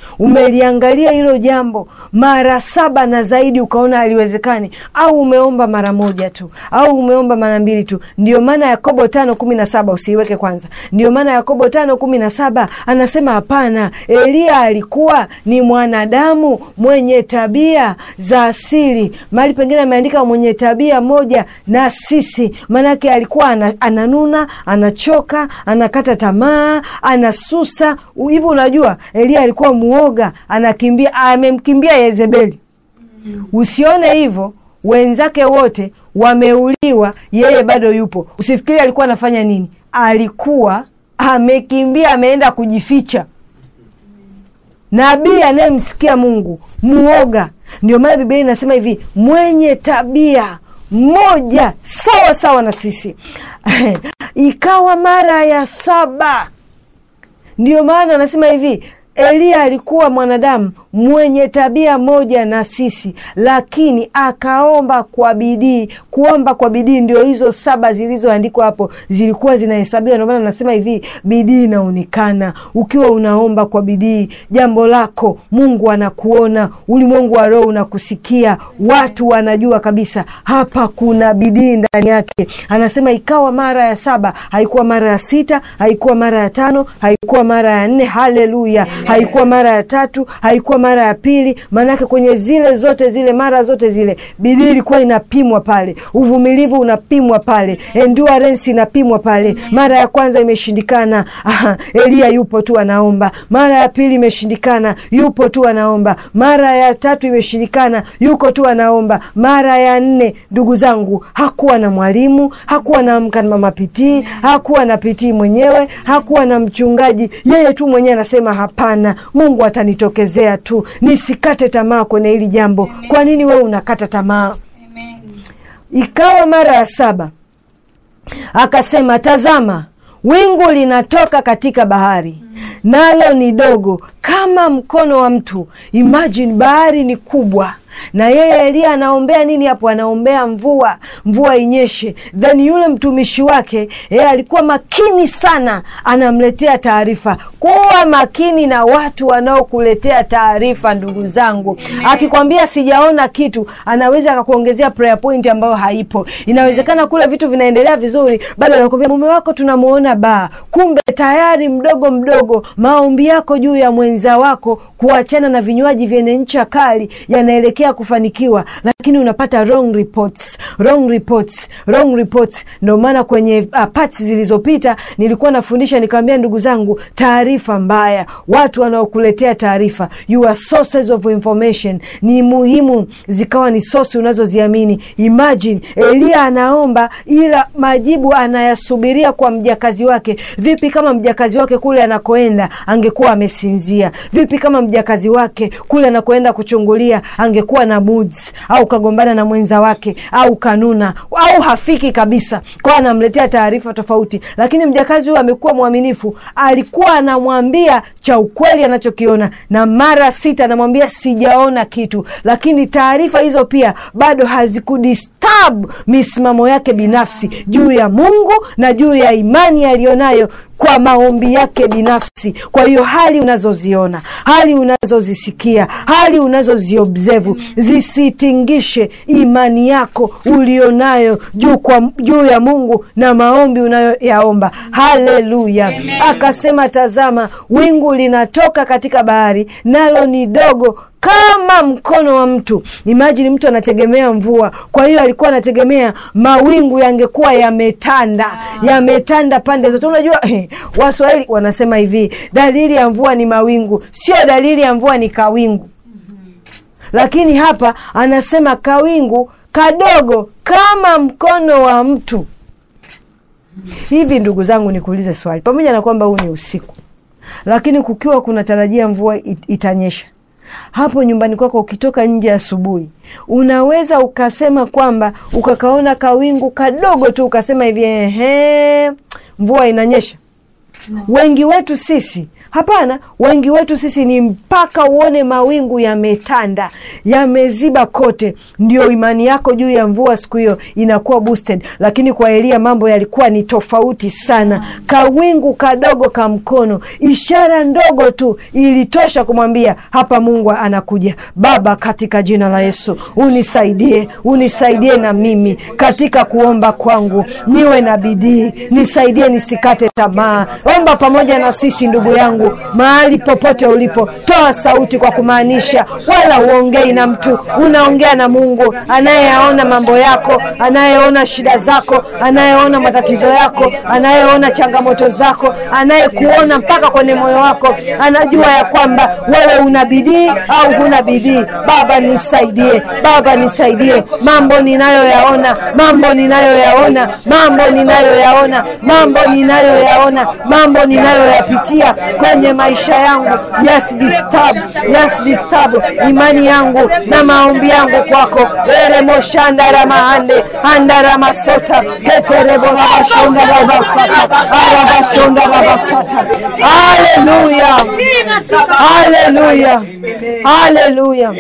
umeliangalia hilo jambo mara saba na zaidi ukaona haliwezekani au umeomba mara moja tu au umeomba mara mbili tu ndio maana yakobo tano kumi na saba usiiweke kwanza ndio maana yakobo tano kumi na saba anasema hapana eliya alikuwa ni mwanadamu mwenye tabia za asili mahali pengine ameandika mwenye tabia moja na sisi maanake alikuwa ana, ananuna anachoka anakata tamaa anasusa hivi unajua eliya alikuwa muoga anakimbia amemkimbia yezebeli usione hivyo wenzake wote wameuliwa yeye bado yupo usifikiri alikuwa anafanya nini alikuwa amekimbia ameenda kujificha nabii anayemsikia mungu muoga ndio maana biblia inasema hivi mwenye tabia moja sawa sawa na sisi ikawa mara ya saba ndio maana anasema hivi eliya alikuwa mwanadamu mwenye tabia moja na sisi lakini akaomba kwa bidii kuomba kwa bidii ndio hizo saba zilizoandikwa hapo zilikuwa zinahesabiwa ndio maana nasema hivi bidii inaonekana ukiwa unaomba kwa bidii jambo lako mungu anakuona ulimwengu wa roho unakusikia watu wanajua kabisa hapa kuna bidii ndani yake anasema ikawa mara ya saba haikuwa mara ya sita haikuwa mara ya tano haikuwa mara ya nne haleluya haikuwa mara ya tatu haikuwa mara ya pili maanake kwenye zile zote zile mara zote zile bidii ilikuwa inapimwa pale uvumilivu unapimwa pale endurance inapimwa pale mara ya kwanza imeshindikana Aha, eliya yupo tu anaomba mara ya pili imeshindikana yupo tu anaomba mara ya tatu imeshindikana yuko tu anaomba mara ya nne ndugu zangu hakuwa na mwalimu hakuwa na amka na mama pitii hakuwa na pitii mwenyewe hakuwa na mchungaji yeye tu mwenyewe anasema hapana mungu atanitokezea tu nisikate tamaa kwenye hili jambo kwa nini wewe unakata tamaa ikawa mara ya saba akasema tazama wingu linatoka katika bahari nalo ni dogo kama mkono wa mtu imagine bahari ni kubwa na yeye eliya anaombea nini hapo anaombea mvua mvua inyeshe then yule mtumishi wake yeye alikuwa makini sana anamletea taarifa kuwa makini na watu wanaokuletea taarifa ndugu zangu akikwambia sijaona kitu anaweza akakuongezea prayer point ambayo haipo inawezekana kule vitu vinaendelea vizuri bado anakwambia mume wako tunamuona baa kumbe tayari mdogo mdogo maombi yako juu ya mwenza wako kuachana na vinywaji vyenye ncha kali yanaelekea kufanikiwa lakini unapata wrong reports wrong reports wrong reports ndio maana kwenye uh, parts zilizopita nilikuwa nafundisha nikawambia ndugu zangu taarifa mbaya watu wanaokuletea taarifa your sources of information ni muhimu zikawa ni sosi unazoziamini imagine eliya anaomba ila majibu anayasubiria kwa mjakazi wake vipi kama mjakazi wake kule anakoenda angekuwa amesinzia vipi kama mjakazi wake kule anakoenda kuchungulia angekuwa na moods au kagombana na mwenza wake au kanuna au hafiki kabisa kwao anamletea taarifa tofauti lakini mjakazi huyu amekuwa mwaminifu alikuwa anamwambia cha ukweli anachokiona na mara sita anamwambia sijaona kitu lakini taarifa hizo pia bado hazikudisturb misimamo yake binafsi juu ya mungu na juu ya imani aliyonayo kwa maombi yake binafsi kwa hiyo hali unazoziona hali unazozisikia hali unazoziobsevu zisitingishe imani yako ulionayo juu, kwa, juu ya mungu na maombi unayoyaomba haleluya akasema tazama wingu linatoka katika bahari nalo ni dogo kama mkono wa mtu imajini mtu anategemea mvua kwa hiyo alikuwa anategemea mawingu yangekuwa yametanda yametanda pande zote unajua eh, waswahili wanasema hivi dalili ya mvua ni mawingu sio dalili ya mvua ni kawingu lakini hapa anasema kawingu kadogo kama mkono wa mtu hivi ndugu zangu nikuulize swali pamoja na kwamba huu ni usiku lakini kukiwa kuna tarajia mvua itanyesha hapo nyumbani kwako ukitoka nje asubuhi unaweza ukasema kwamba ukakaona kawingu kadogo tu ukasema hivi ehe mvua inanyesha wengi wetu sisi hapana wengi wetu sisi ni mpaka uone mawingu yametanda yameziba kote ndio imani yako juu ya mvua siku hiyo inakuwa boosted lakini kwa elia mambo yalikuwa ni tofauti sana kawingu kadogo ka mkono ishara ndogo tu ilitosha kumwambia hapa mungu anakuja baba katika jina la yesu unisaidie unisaidie na mimi katika kuomba kwangu niwe na bidii nisaidie nisikate tamaa omba pamoja na sisi ndugu yangu mahali popote ulipo toa sauti kwa kumaanisha wala uongei na mtu unaongea na mungu anayeyaona mambo yako anayeona shida zako anayeona matatizo yako anayeona changamoto zako anayekuona mpaka kwenye moyo wako anajua ya kwamba wewe una bidii au huna bidii baba nisaidie baba nisaidie mambo ninayoyaona mambo ninayoyaona mambo ninayoyaona mambo ninayoyaona mambo ninayoyapitia kwenye maisha yangu yes disturb yes disturb imani yangu na maombi yangu kwako eremoshandaramahande andaramasota ketereboramashondarabasata arabashondarabasata haleluya haleluya haleluya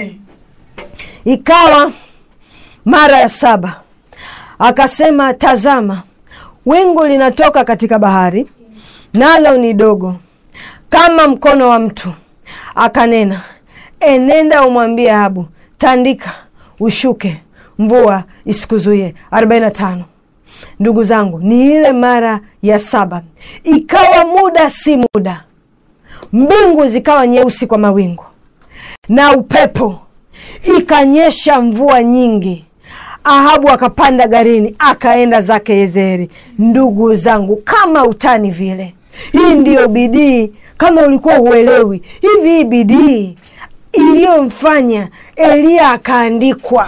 ikawa mara ya saba akasema tazama wingu linatoka katika bahari nalo ni dogo kama mkono wa mtu akanena enenda umwambie ahabu tandika ushuke mvua isikuzuie 45 ndugu zangu ni ile mara ya saba ikawa muda si muda mbingu zikawa nyeusi kwa mawingu na upepo ikanyesha mvua nyingi ahabu akapanda garini akaenda zake yezeri ndugu zangu kama utani vile hii ndiyo bidii kama ulikuwa huelewi hivi hii bidii iliyomfanya eliya akaandikwa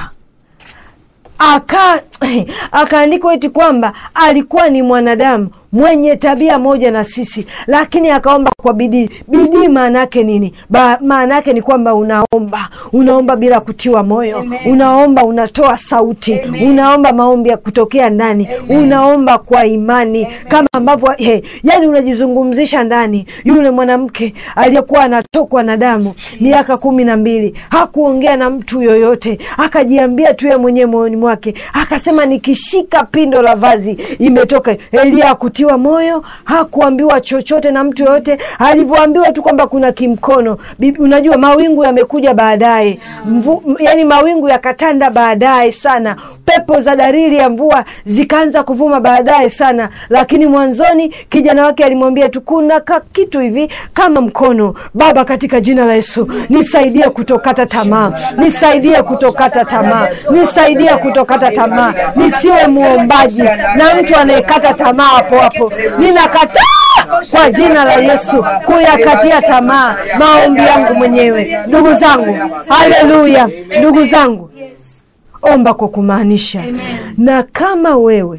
aka akaandikwa eti kwamba alikuwa ni mwanadamu mwenye tabia moja na sisi lakini akaomba kwa bidii bidii maana yake nini maana yake ni kwamba unaomba unaomba bila kutiwa moyo Amen. unaomba unatoa sauti Amen. unaomba maombi ya kutokea ndani Amen. unaomba kwa imani Amen. kama ambavyo hey, yani unajizungumzisha ndani yule mwanamke aliyekuwa anatokwa na damu miaka kumi na mbili hakuongea na mtu yoyote akajiambia tu ye mwenyewe moyoni mwake akasema nikishika pindo la vazi imetoka elia akutia hakutiwa moyo hakuambiwa chochote na mtu yoyote alivyoambiwa tu kwamba kuna kimkono Bibi, unajua mawingu yamekuja baadaye yani mawingu yakatanda baadaye sana pepo za dalili ya mvua zikaanza kuvuma baadaye sana lakini mwanzoni kijana wake alimwambia tu kuna ka kitu hivi kama mkono baba katika jina la yesu nisaidie kutokata tamaa nisaidie kutokata tamaa nisaidie kutokata tamaa nisiwe muombaji na mtu anayekata tamaa hapo hapo ninakataa kwa jina la yesu kuyakatia tamaa maombi yangu mwenyewe ndugu zangu haleluya ndugu zangu omba kwa kumaanisha na kama wewe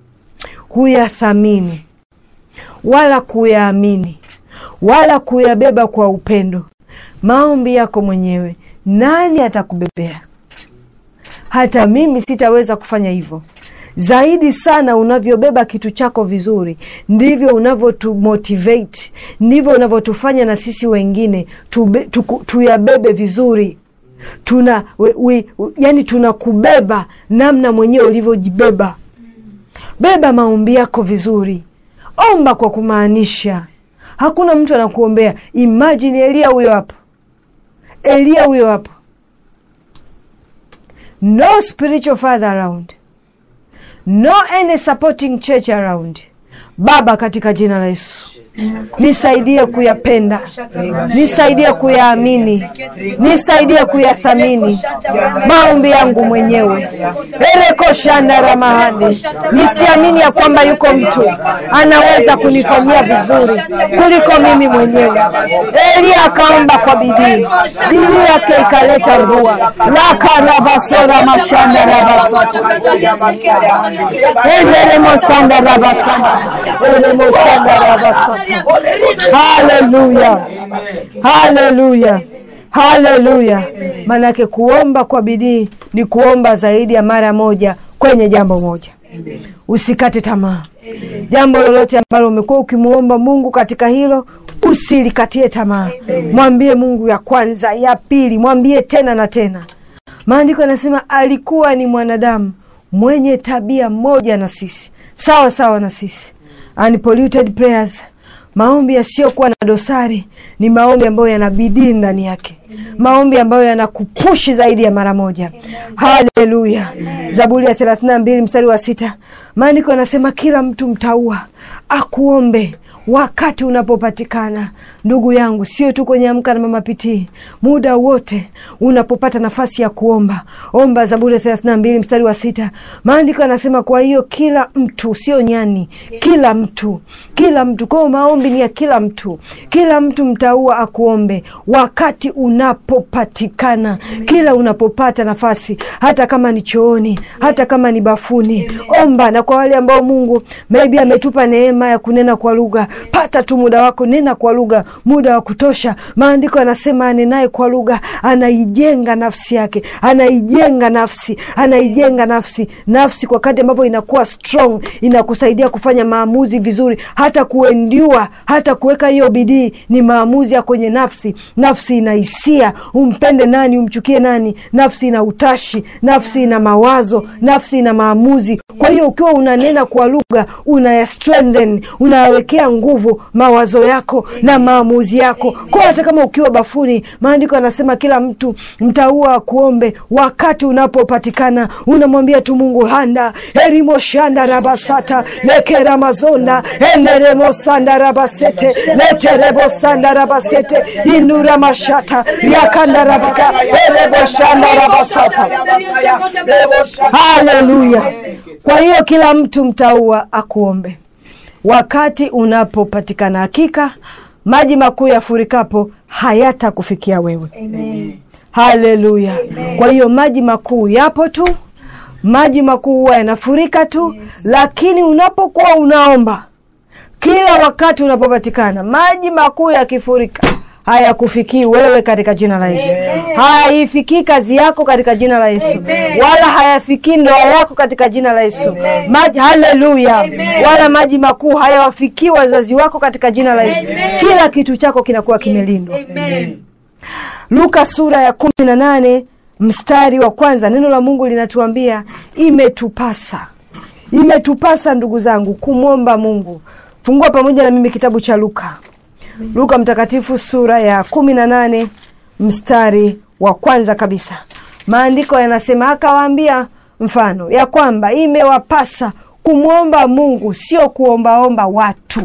huyathamini wala kuyaamini wala kuyabeba kwa upendo maombi yako mwenyewe nani atakubebea hata mimi sitaweza kufanya hivyo zaidi sana unavyobeba kitu chako vizuri ndivyo unavyotumotivate ndivyo unavyotufanya na sisi wengine tube, tuku, tuyabebe vizuri tuna we, we, yani tunakubeba namna mwenyewe ulivyojibeba beba maombi yako vizuri omba kwa kumaanisha hakuna mtu anakuombea imajini elia huyo hapo elia huyo hapo no spiritual father around no any supporting church around baba katika jina la yesu nisaidie kuyapenda nisaidie kuyaamini nisaidie kuyathamini maombi yangu mwenyewe erekoshandaramahadi nisiamini ya kwamba yuko mtu anaweza kunifanyia vizuri kuliko mimi mwenyewe elia akaomba kwa bidii bidii yake ikaleta mvua lakarabasora mashandarabasata eleremosandarabasata elemosandarabasata haleluya haleluya haleluya maanake kuomba kwa bidii ni kuomba zaidi ya mara moja kwenye jambo moja usikate tamaa jambo lolote ambalo umekuwa ukimwomba mungu katika hilo usilikatie tamaa. Mwambie Mungu ya kwanza, ya pili, mwambie tena na tena. Maandiko yanasema alikuwa ni mwanadamu mwenye tabia moja na sisi, sawa sawa na sisi. Unpolluted prayers, maombi yasiyokuwa na dosari ni maombi ambayo yana bidii ndani yake, maombi ambayo yanakupushi zaidi ya mara moja. Haleluya! Zaburi ya thelathini na mbili mstari wa sita maandiko yanasema kila mtu mtaua akuombe wakati unapopatikana. Ndugu yangu, sio tu kwenye Amka na Mama Pitii, muda wote unapopata nafasi ya kuomba, omba. Zaburi ya thelathini na mbili mstari wa sita maandiko yanasema, kwa hiyo kila mtu, sio nyani, kila mtu, kila mtu. Kwa hiyo maombi ni ya kila mtu, kila mtu mtaua akuombe wakati unapopatikana, kila unapopata nafasi, hata kama ni chooni, hata kama ni bafuni, omba. Na kwa wale ambao Mungu maybe ametupa neema ya kunena kwa lugha pata tu muda wako, nena kwa lugha, muda wa kutosha. Maandiko yanasema anenaye kwa lugha anaijenga nafsi yake, anaijenga nafsi, anaijenga nafsi. Nafsi kwa kadri ambavyo inakuwa strong, inakusaidia kufanya maamuzi vizuri, hata kuendiwa, hata kuweka hiyo bidii. Ni maamuzi ya kwenye nafsi. Nafsi ina hisia, umpende nani, umchukie nani. Nafsi ina utashi, nafsi ina mawazo, nafsi ina maamuzi. Kwa hiyo ukiwa unanena kwa lugha, unaya strengthen, unawekea nguvu mawazo yako na maamuzi yako. Kwa hata kama ukiwa bafuni, maandiko yanasema kila mtu mtaua akuombe wakati unapopatikana. Unamwambia tu Mungu handa erimoshanda rabasata lekeramazonda eneremosanda rabasete leterebosanda rabasete inura mashata yakanda rabaka ereboshanda rabasata. Haleluya! Kwa hiyo kila mtu mtaua akuombe wakati unapopatikana. Hakika maji makuu yafurikapo hayatakufikia wewe. Haleluya! Kwa hiyo maji makuu yapo tu, maji makuu huwa yanafurika tu, lakini unapokuwa unaomba kila wakati unapopatikana, maji makuu yakifurika hayakufikii wewe katika jina la Yesu. Haifikii kazi yako katika jina la Yesu, wala hayafikii ndoa yako katika jina la Yesu. Maji, haleluya! Wala maji makuu hayawafikii wazazi wako katika jina la Yesu. Kila kitu chako kinakuwa kimelindwa. Luka sura ya kumi na nane mstari wa kwanza, neno la Mungu linatuambia imetupasa, imetupasa ndugu zangu kumwomba Mungu. Fungua pamoja na mimi kitabu cha Luka Luka mtakatifu sura ya kumi na nane mstari wa kwanza kabisa, maandiko yanasema, akawaambia mfano ya kwamba imewapasa kumwomba Mungu, sio kuombaomba watu.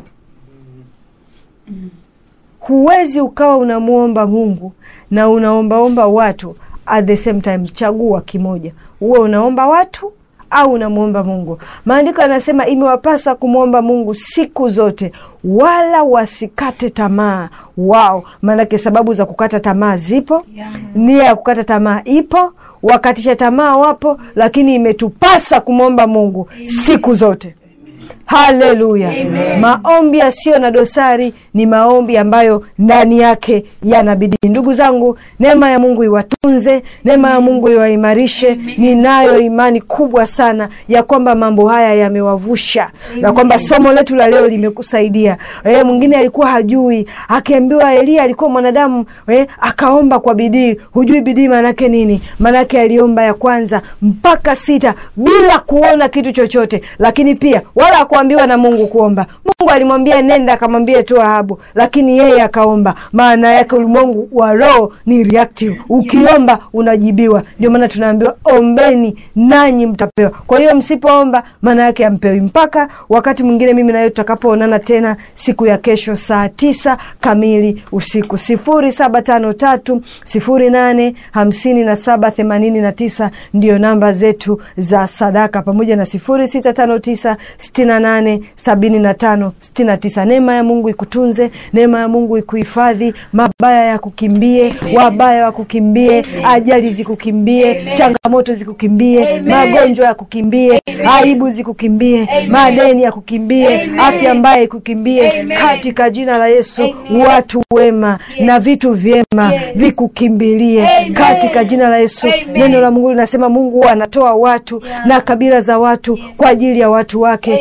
Huwezi ukawa unamwomba Mungu na unaombaomba watu at the same time. Chagua kimoja, uwe unaomba watu au unamwomba Mungu. Maandiko yanasema imewapasa kumwomba Mungu siku zote, wala wasikate tamaa wao. Maanake sababu za kukata tamaa zipo, nia ya kukata tamaa ipo, wakatisha tamaa wapo, lakini imetupasa kumwomba Mungu siku zote. Haleluya! Maombi yasiyo na dosari ni maombi ambayo ndani yake yana bidii. Ndugu zangu, neema ya Mungu iwatunze, neema ya Mungu iwaimarishe. Ninayo imani kubwa sana ya kwamba mambo haya yamewavusha na kwamba somo letu la leo limekusaidia. E, mwingine alikuwa hajui, akiambiwa Elia alikuwa mwanadamu e, akaomba kwa bidii. Hujui bidii maanake nini? Maanake aliomba ya kwanza mpaka sita bila kuona kitu chochote, lakini pia wala kuambiwa na Mungu kuomba. Mungu alimwambia nenda, akamwambia tu Ahabu, lakini yeye akaomba. Maana yake ulimwengu wa roho ni reactive, ukiomba unajibiwa. Ndio maana tunaambiwa ombeni nanyi mtapewa. Kwa hiyo msipoomba, maana yake ampewi. Mpaka wakati mwingine, mimi nawe tutakapoonana tena siku ya kesho saa tisa kamili usiku, sifuri saba tano tatu sifuri nane hamsini na saba themanini na tisa ndiyo namba zetu za sadaka, pamoja na sifuri sita tano tisa sitini na nane sabini na tano sitini na tisa. Neema ya Mungu ikutunze, neema ya Mungu ikuhifadhi, mabaya ya kukimbie, wabaya wa kukimbie, ajali zikukimbie, changamoto zikukimbie, magonjwa ya kukimbie, aibu zikukimbie, madeni ya kukimbie, afya mbaya ikukimbie, katika jina la Yesu. Watu wema na vitu vyema vikukimbilie katika jina la Yesu. Neno la Mungu linasema Mungu anatoa watu na kabila za watu kwa ajili ya watu wake uka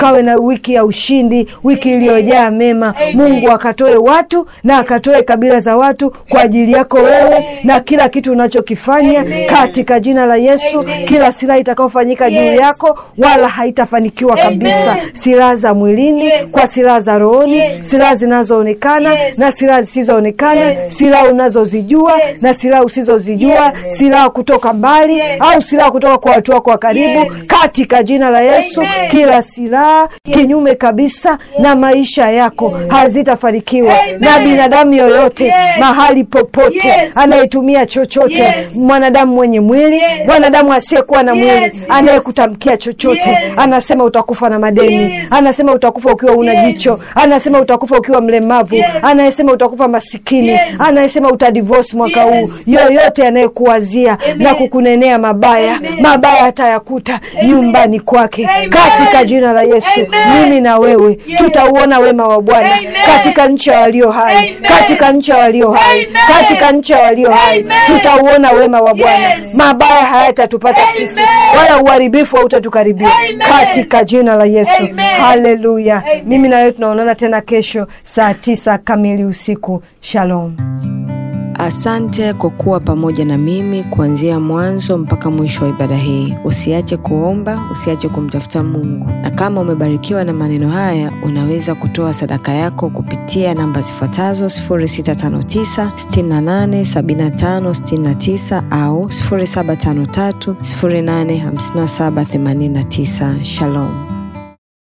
tukawe na wiki ya ushindi, wiki iliyojaa mema. Mungu akatoe watu na akatoe kabila za watu kwa ajili yako wewe na kila kitu unachokifanya katika jina la Yesu. Kila silaha itakayofanyika juu yako wala haitafanikiwa kabisa, silaha za mwilini kwa silaha za rohoni, silaha zinazoonekana na silaha zisizoonekana, silaha unazozijua na silaha usizozijua, silaha kutoka mbali au silaha kutoka kwa watu wako wa karibu, katika jina la Yesu. Kila silaha kinyume kabisa na maisha yako hazitafanikiwa na binadamu yoyote mahali popote anayetumia chochote, mwanadamu mwenye mwili, mwanadamu asiyekuwa na mwili, anayekutamkia chochote, anasema utakufa na madeni, anasema utakufa ukiwa una jicho, anasema utakufa ukiwa mlemavu, anayesema utakufa masikini, anayesema utadivosi mwaka huu, yoyote anayekuwazia na kukunenea mabaya, mabaya atayakuta nyumbani kwake katika jina la Yesu. Mimi na wewe tutauona wema wa Bwana katika nchi ya walio hai, katika nchi ya walio hai, katika nchi ya walio hai tutauona wema wa Bwana. Mabaya hayatatupata sisi, wala uharibifu hautatukaribia katika jina la Yesu. Haleluya! Mimi na wewe tunaonana tena kesho saa tisa kamili usiku. Shalom.
Asante kwa kuwa pamoja na mimi kuanzia mwanzo mpaka mwisho wa ibada hii. Usiache kuomba, usiache kumtafuta Mungu, na kama umebarikiwa na maneno haya, unaweza kutoa sadaka yako kupitia namba zifuatazo 0659 68 75 69 au 0753 085789. Shalom.